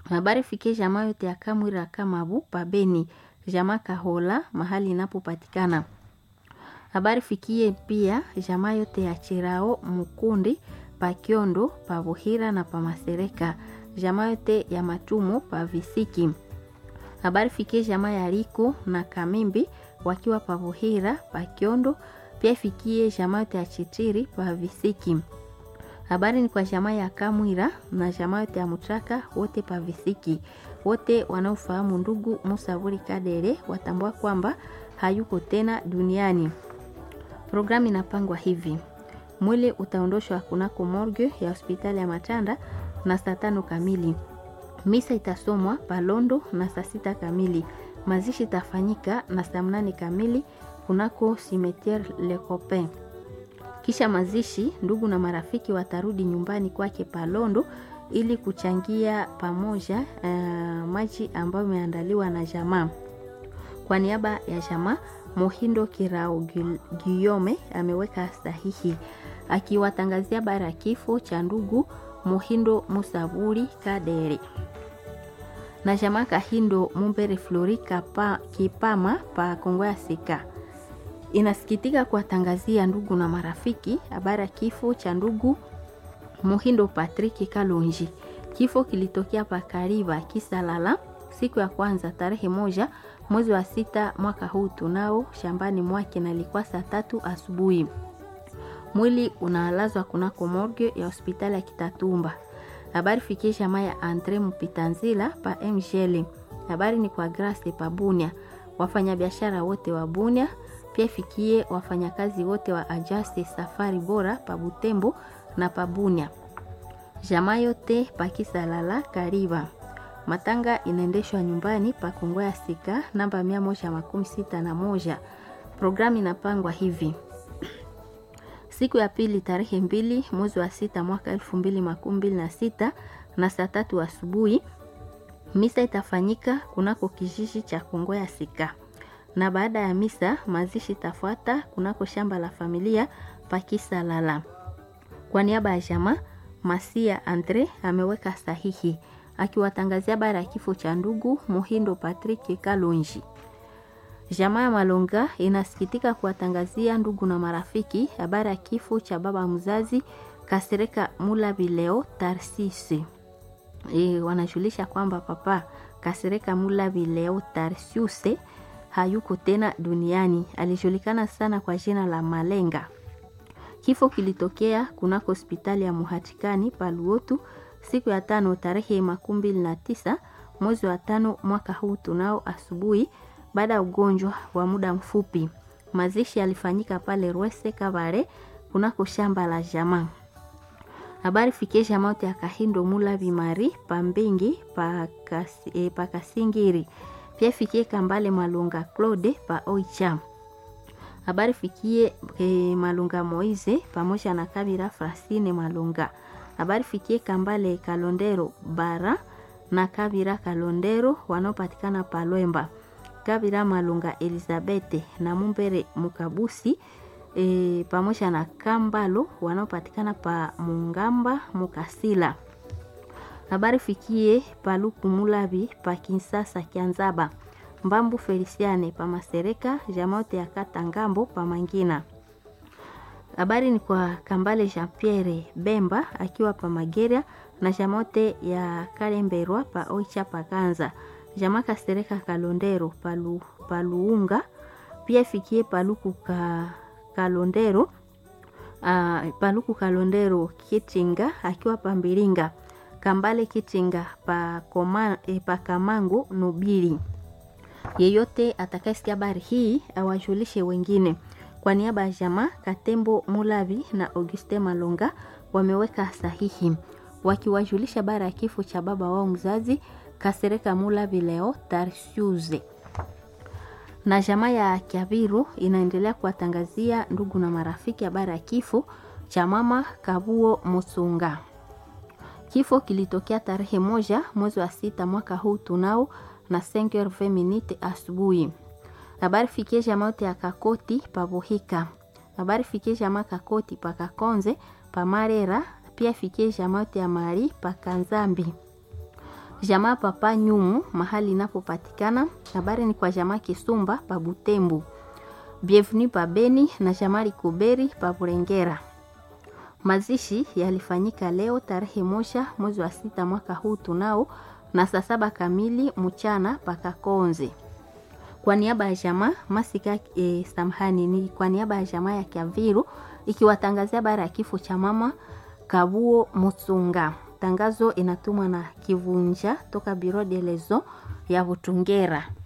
Habari fikie jamaa yote ya Kamwira Kamabu pa Beni, jamaa Kahola mahali inapopatikana. Habari fikie pia jamaa yote ya Chirao Mukundi pa Kiondo pa Buhira na pa Masereka, jamaa yote ya Matumo pa Visiki. Habari fikie jamaa ya Riko na Kamimbi wakiwa pa Buhira pa Kiondo, pia ifikie jamaa yote ya Chitiri pa Visiki. Habari ni kwa jamaa ya Kamwira na jamaa yote ya Mutraka wote pa Visiki. Wote wanaofahamu ndugu Musa Vuri Kadere watambua kwamba hayuko tena duniani. Programu inapangwa hivi: mwili utaondoshwa kunako morgue ya hospitali ya Matanda na saa tano kamili. Misa itasomwa Palondo na saa sita kamili. Mazishi itafanyika na saa mnane kamili kunako cimetiere Le Copain. Kisha mazishi, ndugu na marafiki watarudi nyumbani kwake Palondo ili kuchangia pamoja uh, maji ambayo imeandaliwa na jamaa. Kwa niaba ya jamaa, Mohindo Kirao Guillaume ameweka sahihi akiwatangazia bara ya kifo cha ndugu Mohindo Musaburi Kadere na jamaa Kahindo Mumbere Flori Kapa, Kipama pa Kongo ya Sika inasikitika kuwatangazia ndugu na marafiki habari ya kifo cha ndugu Muhindo Patrick Kalonji. Kifo kilitokea pa Kariba Kisalala siku ya kwanza tarehe moja mwezi wa sita mwaka huu tunao shambani mwake, na ilikuwa saa tatu asubuhi. Mwili unalazwa kunako morgue ya hospitali ya Kitatumba. Habari fikie jamaa ya Andre Mupitanzila pa MGL. Habari ni kwa Grace pa Bunia, wafanyabiashara wote wa Bunia pia fikie wafanyakazi wote wa Ajaste Safari Bora pa Butembo na pa Bunia, jamaa yote pa Kisalala Kariba. Matanga inaendeshwa nyumbani pa Kongo ya Sika namba mia moja makumi sita na moja. Programu inapangwa hivi: siku ya pili tarehe mbili mwezi wa sita mwaka elfu mbili makumi mbili na sita na saa tatu asubuhi misa itafanyika kunako kijiji cha Kongo ya Sika na baada ya misa mazishi itafuata kunako shamba la familia Pakisalala. Kwa niaba ya jamaa Masia Andre ameweka sahihi akiwatangazia bara ya kifo cha ndugu Muhindo Patrick Kalonji. Jamaa ya Malonga inasikitika kuwatangazia ndugu na marafiki habari ya kifo cha baba mzazi Kasereka Mula Bileo Tarsisi. E, wanajulisha kwamba papa Kasereka Mula Bileo Tarsiuse hayuko tena duniani. Alijulikana sana kwa jina la Malenga. Kifo kilitokea kunako hospitali ya Muhatikani Paluotu siku ya tano tarehe makumi mbili na tisa mwezi wa tano mwaka huu tunao asubuhi, baada ya ugonjwa wa muda mfupi. Mazishi yalifanyika pale Rwese Kabare kunako shamba la jamaa. Habari fikie jamaa yote ya Kahindo Mula Bimari Pambingi pa, kasi, eh, pa Kasingiri pia fikie Kambale Malunga Claude pa Oicha. Habari fikie e, Malunga Moize pamoja na Kabira Frasine Malunga. Habari fikie Kambale Kalondero Bara na Kabira Kalondero wanaopatikana pa Lwemba. Kabira Malunga Elizabete na Mumbere Mukabusi e, pamoja na Kambalo wanaopatikana pa Mungamba Mukasila habari fikie Paluku Mulabi pa Kinsasa Kianzaba Mbambu Felisiane pa Masereka jamote ya kata Ngambo pa Mangina. Habari ni kwa Kambale Jean Pierre Bemba akiwa pa Mageria na jamote ya Kalemberwa pa Oicha pa Kanza jama Kasereka Kalondero palu, Paluunga pia fikie Paluku ka, Kalondero uh, Paluku Kalondero Kitinga akiwa pa Mbiringa Kambale Kitinga pa, koma, e, pa Kamango Nubili. Yeyote atakayesikia habari hii awajulishe wengine. Kwa niaba ya jamaa Katembo Mulavi na Auguste Malonga wameweka sahihi wakiwajulisha habari ya kifo cha baba wao mzazi Kasereka Mulavi leo Tarsiuze. Na jamaa ya Kiaviru inaendelea kuwatangazia ndugu na marafiki habari ya kifo cha mama Kabuo Musunga. Kifo kilitokea tarehe moja mwezi wa sita mwaka huu tunao na 5h20 minute asubuhi. Habari fikie jamaa yote ya Kakoti pabuhika. Habari fikie jamaa Kakoti pa Kakonze pa Marera, pia fikie jamaa yote ya Mari pa Kanzambi. jamaa papa Nyumu mahali inapopatikana. Habari ni kwa jamaa Kisumba pa Butembo, Bienvenue pa Beni na jamaa Likuberi pa Burengera. Mazishi yalifanyika leo tarehe moja mwezi wa sita mwaka huu tunao na saa saba kamili mchana paka Konze. Kwa niaba ya jamaa Masika e, samhani ni kwa niaba ya jamaa ya Kiaviru ikiwatangazia habari ya kifo cha mama Kabuo Mutsunga. Tangazo inatumwa na Kivunja toka Biro de Lezo ya Butungera.